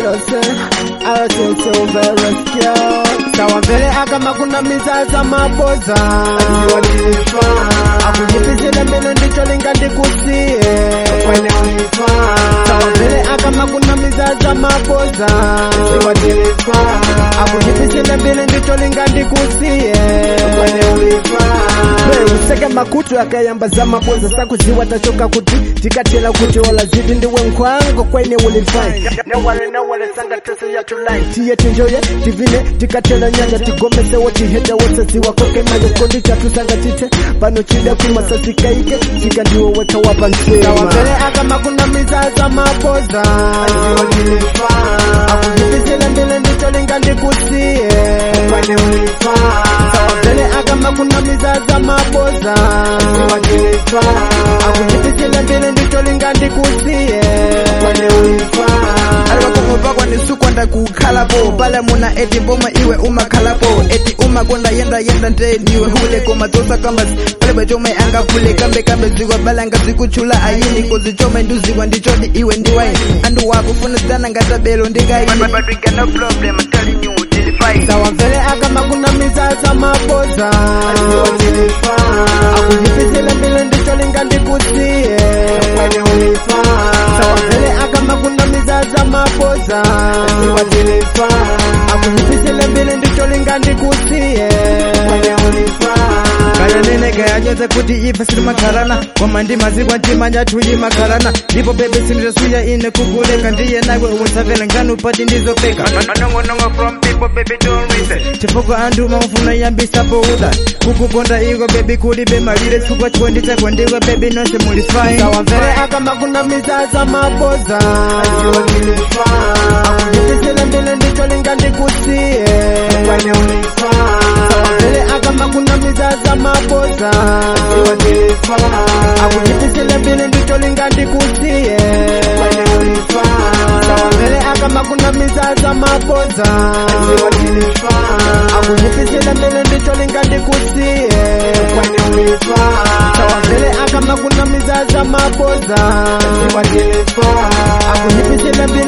yose ayoteseumbereskia sawa mbele akama kuna mizaza maboza akujipisile mbele ndicho linga ndikusie sawa mbele akama kuna mizaza maboza akujipisile mbele ndicho linga ndikusie useke makutu akayambaza maboza sakuziwa tachoka kuti tikatela kuti olazidi ndiwe nkwango kwaine ulifai newale newale sanga tese ya tulai tiye tinjoye tivine tikatela nyanja tigomesewo tiheta wosaziwa koke mayo kondi chatusanga chite pano chida kumasasikaike chika ndiwo weka wapa nsema mbele akama kuna mizaza maboza akujipisile mbele ndicho linga ndikusie sawa mbele akama kuna mizaza maboza akujipisile mbele ndicho linga ndikusie alivakomopakwa ndisukwanda kukhalapo pala muna eti mboma iwe umakhalapo eti umakonda yenda yenda nte niwe hule komatsosa kambasi palibe chomwe angafule kambe kambe zikwa bala ngazikutchula ayini kuzichomwe nduziwa ndichoti iwe ndiwayi andu wakufunizana ngatabelo ndikayi sawa mbele akama kuna mizaza maboza akujipisile mbele ndicho linga ndikusie sawa mbele akama kuna mizaza maboza akujipisile mbele ndicho linga ndikusie kana nene kayanyoza kuti ife sili makharana koma ndi mazikwa ntimanya thuyi makharana ndipo bebe sinditasuya ine kukuleka ndiye nawe unsavela nganu pati ndizopeka chifukwa anthu maufuna yambisa pouda kukukonda iko bebi kulibe malire chifukwa chikondi chako ndiwe bebi nonse muli fine sawa mbele akama kuna mizaza maboza akujipisile mbele ndicho linga ndikusie sawa mbele akama kuna mizaza maboza akujipisile mbele ndicho linga ndikusie sawa mbele akama kuna mizaza maboza akujipisile mbele ndicho linga ndikusie sawa mbele akama kuna mizaza maboza akujipisile mbele